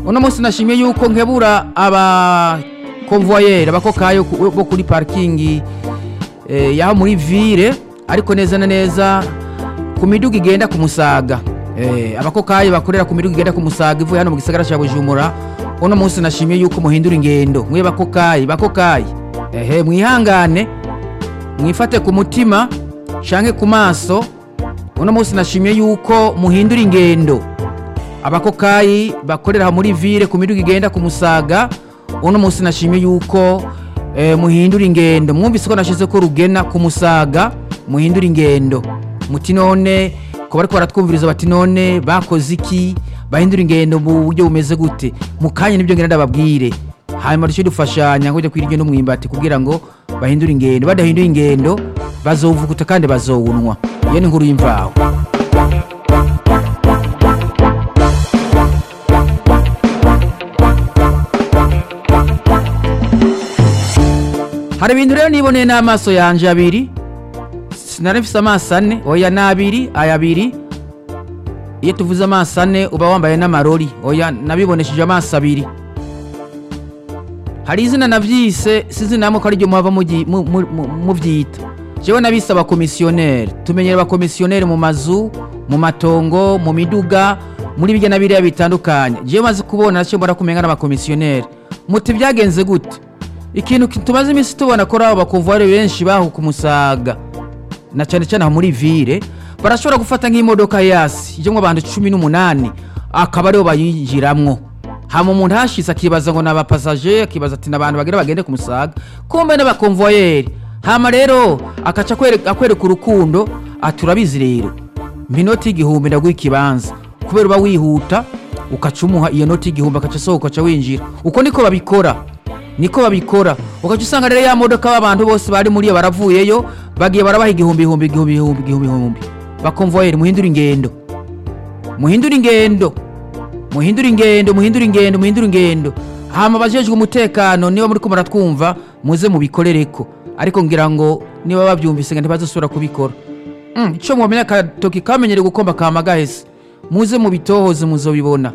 uno munsi nashimye yuko nkebura aba konvoyeri abakokayo ku- bo kuri parikingi eh, yaho muri ville ariko neza na neza ku miduga igenda ku musaga eh, abakokayi bakorera ku miduga igenda ku musaga ivuye hano mu gisagara cya bujumbura uno munsi nashimye yuko muhindura ingendo mwe bakokayi bakokayi ehe mwihangane mwifate ku mutima canke ku maso uno munsi nashimye yuko muhindura ingendo abakokayi bakorera muri ville ku miduga igenda ku musaga uno munsi nashimye yuko eh, muhindura ingendo mwumvise ko nashize ko rugena ku musaga muhindura ingendo muti none ko bariko baratwumviriza bati none bakoze iki bahindura ingendo mu buryo bumeze gute mu kanya nibyo ngenda ndababwire hanyuma duce dufashanya ngo ujye kwira ingendo mwimbati kugira ngo bahindure ingendo badahindura ingendo bazowuvuguta kandi bazowunwa iyo ni inkuru y'imvaho hari ibintu rero niboneye n'amaso yanje abiri sinari mfise amaso ane oya ni abiri aya abiri iyo tuvuze amaso ane uba wambaye n'amarori oya nabibonesheje amaso abiri hari izina navyise sinzi namwe ko ariryo muhava mugi- mu- mu- mu- muvyita jewe nabise abakomisiyoneri tumenyera abakomisiyoneri mu mazu mu matongo mu miduga muri birya na biriya bitandukanye jewe maze kubona nacyo mbona kumenga n'abakomisiyoneri muti byagenze gute ikintu ki- tumaze iminsi tubona ko ari abo bakonvuwari benshi baho ku musaga na cyane cyane aho muri ville barashobora gufata nk'imodoka yasi ijyamo abantu cumi n'umunani akaba aribo bayinjiramwo hama umuntu hashize akibaza ngo ni abapasaje akibaza ati ni abantu bagira bagende ku musaga kumbe n'abakonvoyeri hama rero akaca akwereka akwereka urukundo ati urabizi rero minoti y'igihumbi ndaguha ikibanza kubera uba wihuta ukaca umuha iyo noti y'igihumbi akaca asohoka ukaca winjira uko niko babikora niko babikora ugaca usanga rero ya modoka b'abantu bose bari muri iyo baravuyeyo bagiye barabaha igihumbi igihumbi igihumbi igihumbi igihumbi igihumbi bakonvoyeri muhindura ingendo muhindura ingendo muhindura ingendo muhindura ingendo muhindura ingendo hama abajejwe umutekano niba muri ko muratwumva muze mubikorereko ariko ngira ngo niba babyumvise ngo ntibazosubira kubikora Mm, ico mwamenya akatoki kamenyere gukomba kama gahese muze mubitohoze muzobibona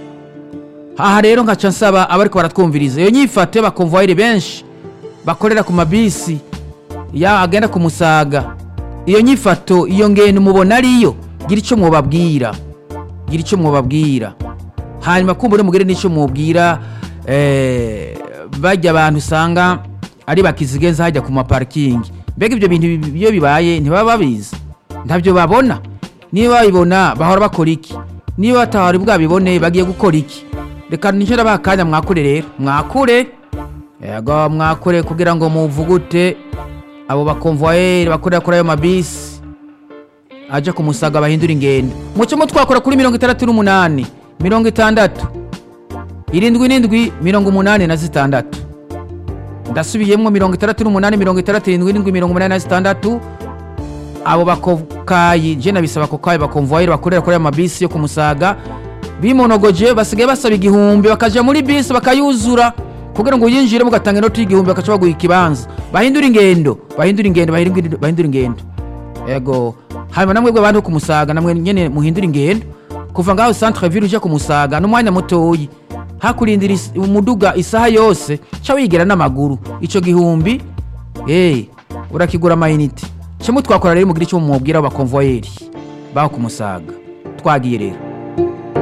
aha rero nkaca nsaba abariko baratwumviriza iyo nyifate bakonvoyeri benshi bakorera ku mabisi ya agenda ku musaga iyo nyifato iyo ngendo mubona ariyo gira icyo mwobabwira gira icyo mwobabwira hanyuma kumbure mugire n'icyo mwobwira eh, bajya abantu usanga ari bakizigenza hajya ku maparikingi mbega ibyo bintu bi- iyo bibaye ntibaba babizi ntabyo babona niba babibona bahora bakora iki niba batahari bwabibone bagiye gukora iki reka nicyo ndabaha akanya mwakure rero mwakure yego mwakure kugira ngo muvugute abo bakonvoyeri bakorera kuri ayo mabisi aja ku musaga bahindura ingendo mucemo twakora kuri mirongo itandatu n'umunani mirongo itandatu irindwi n'indwi mirongo umunani na zitandatu ndasubiyemwo mirongo itandatu n'umunani mirongo itandatu irindwi n'indwi mirongo umunani na zitandatu abo bakokayi je nabisaba kokayi bakonvoyeri bakorera kuri ayo mabisi yo ku musaga bimonogoje basigaye basaba igihumbi bakaja muri bisi bakayuzura kugira ngo uyinjire mugatanga inoti y'igihumbi bakaca baguha ikibanza bahindura ingendo bahindura ingendo bahindura bahindura ingendo ego hanyuma namwe bwe bantu ku musaga namwe nyene muhindura ingendo kuva ngaho centre ville uje ku musaga n'umwanya mutoyi hakurindira is- umuduga isaha yose ca wigira n'amaguru ico gihumbi eh urakigura amayinite cyo twakora rero mugira icyo mumubwira abakonvoyeri baho ku musaga twagiye rero